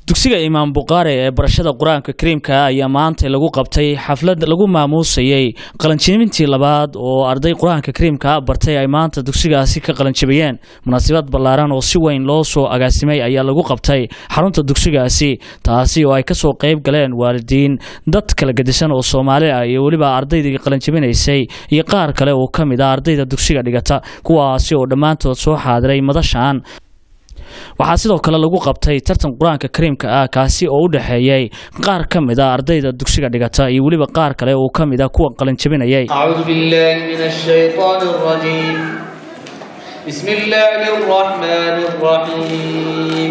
dugsiga imaam bukhaari ee barashada qur-aanka kariimka ayaa maanta lagu qabtay xaflad lagu maamuusayey qalanjibintii labaad oo arday qur-aanka kariimka bartay ay maanta dugsigaasi ka qalanjibiyeen munaasabad ballaaran oo si weyn loo soo agaasimay ayaa lagu qabtay xarunta dugsigaasi taasi oo ay kasoo qeyb galeen waalidiin dad kala gedisan oo soomaali ah iyo weliba ardaydii qalanjibinaysay iyo qaar kale oo ka mid ah ardayda dugsiga dhigata kuwaasi oo dhammaantood soo xaadiray madashan waxaa sidoo kale lagu qabtay tartan qur-aanka kariimka ah kaasi oo u dhexeeyey qaar ka mid a ardayda dugsiga dhigata iyo weliba qaar kale oo ka mid a kuwa qalanjabinayay أعوذ بالله من الشيطان الرجيم بسم الله الرحمن الرحيم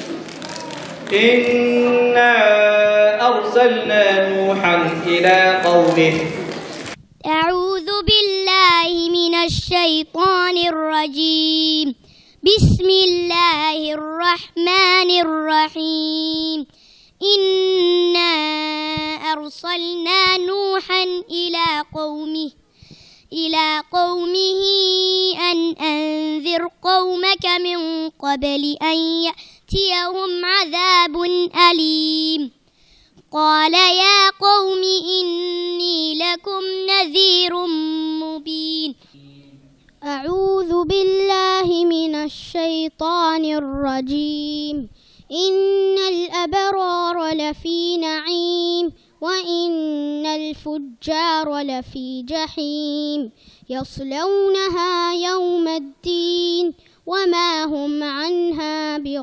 إنا أرسلنا نوحا إلى قومه أعوذ بالله من الشيطان الرجيم بسم الله الرحمن الرحيم إنا أرسلنا نوحا إلى قومه إلى قومه أن أنذر قومك من قبل أن يأتيهم عذاب أليم قال يا قوم إني لكم نذير مبين أعوذ بالله من الشيطان الرجيم إن الأبرار لفي نعيم وإن الفجار لفي جحيم يصلونها يوم الدين وما هم عنها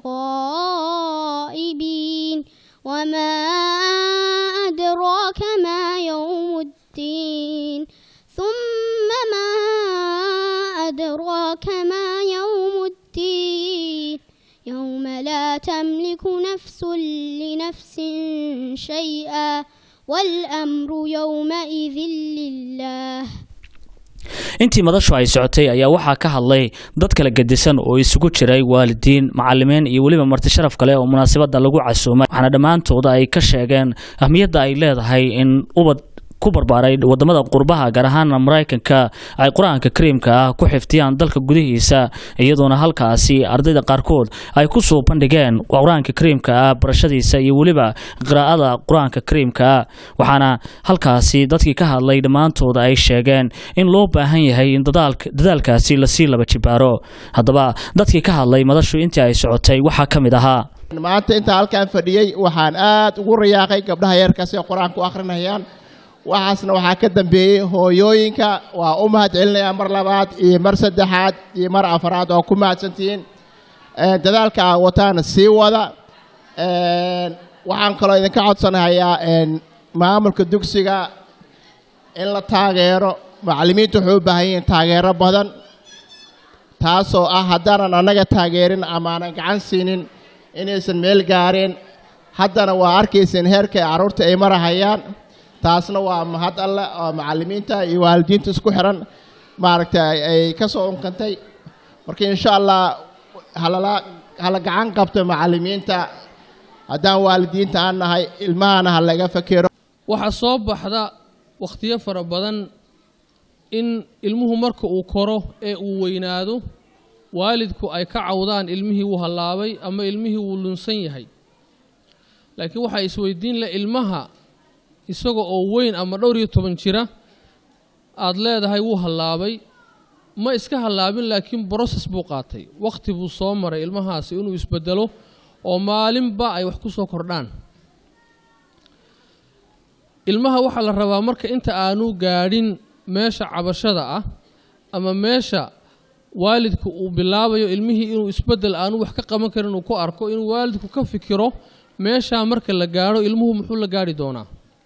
بغائبين وما أدراك ما يوم الدين ثم ما أدراك ما يوم الدين يوم لا تملك نفس لنفس شيئا والأمر يومئذ لله intii madashu ay socotay ayaa waxaa ka hadlay dad kala gedisan oo isugu jiray waalidiin macalimiin iyo weliba marti sharaf kale oo munaasabada lagu casuumay waxaana dhammaantooda ay ka sheegeen ahmiyadda ay leedahay in ubad ku barbaaray wadamada qurbaha gaar ahaana maraykanka ay qur-aanka kariimka ah ku xifdiyaan dalka gudihiisa iyadoona halkaasi ardayda qaarkood ay ku soo bandhigeen qur-aanka kariimka ah barashadiisa iyo weliba qiraa'ada qur-aanka kariimka ah waxaana halkaasi dadkii ka hadlay dhammaantooda ay sheegeen in loo baahan yahay in dadaalkaasi lasii laba jibaaro haddaba dadkii ka hadlay madashu intii ay socotay waxaa ka mid ahaa maanta intaa halkaan fadhiyey waxaan aad ugu rayaaqay gabdhaha yarkaasi ee qur-aanka u akhrinayaan waxaasna waxaa ka dambeeyey hooyooyinka waa u mahad celinayaa mar labaad iyo mar saddexaad iyo mar afaraad oo ku mahadsantihiin dadaalka aa wataana sii wada waxaan kaloo idinka codsanahayaa maamulka dugsiga in la taageero macallimiintu waxay u baahan yihiin taageero badan taasoo ah haddaanan annaga taageerin amaanan gacan siinin inaysan meel gaareen haddana waa arkayseen heerka carruurta ay marahayaan taasna waa mahad alle oo macallimiinta iyo waalidiinta isku xiran maaragtay ay ka soo unkantay marka insha allah halala hala gacan qabto macallimiinta haddaan waalidiinta aan nahay ilmahana ha laga fakero waxaa soo baxda wakhtiyo fara badan in ilmuhu marka uu koro ee uu weynaado waalidku ay ka cawdaan ilmihii wuu hallaabay ama ilmihii wuu lunsan yahay laakiin waxaa isweydiin leh ilmaha isaga oo weyn ama dhowr iyo toban jira aada leedahay wuu hallaabay ma iska hallaabin laakiin broses buu qaatay wakhti buu soo maray ilmahaasi inuu isbedelo oo maalinba ay wax ku soo kordhaan ilmaha waxaa la rabaa marka inta aanu gaadhin meesha cabashada ah ama meesha waalidku uu bilaabayo ilmihii inuu isbeddel aanu wax ka qaban karin uu ku arko inuu waalidku ka fikiro meeshaa marka la gaadho ilmuhu muxuu la gaadhi doonaa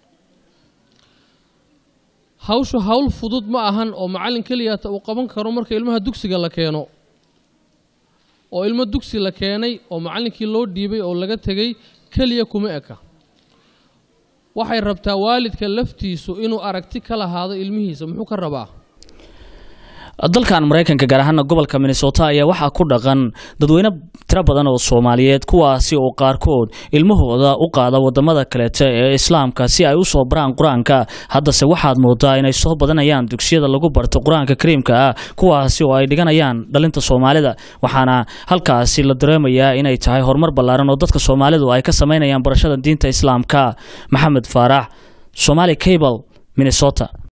hawshu hawl fudud ma ahan oo macallin keliyata uu qaban karo marka ilmaha dugsiga la keeno oo ilmo dugsi la keenay oo macallinkii loo dhiibay oo laga tegey keliya kuma eka waxay rabtaa waalidka laftiisu inuu aragti ka lahaado ilmihiisa muxuu ka rabaa dalkan maraykanka gaar ahaana gobolka minnesota ayaa waxaa ku dhaqan dadweyne tiro badan oo soomaaliyeed kuwaasi oo qaarkood ilmahooda u qaada wadamada kaleete ee islaamka si ay usoo baraan qur-aanka haddase waxaad moodaa inay soo badanayaan dugsiyada lagu barto qur-aanka kariimka ah kuwaasi oo ay dhiganayaan dhalinta soomaalida waxaana halkaasi la dareemayaa inay tahay horumar ballaaran oo dadka soomaalidu ay ka sameynayaan barashada diinta islaamka maxamed faarax somaali cable minnesota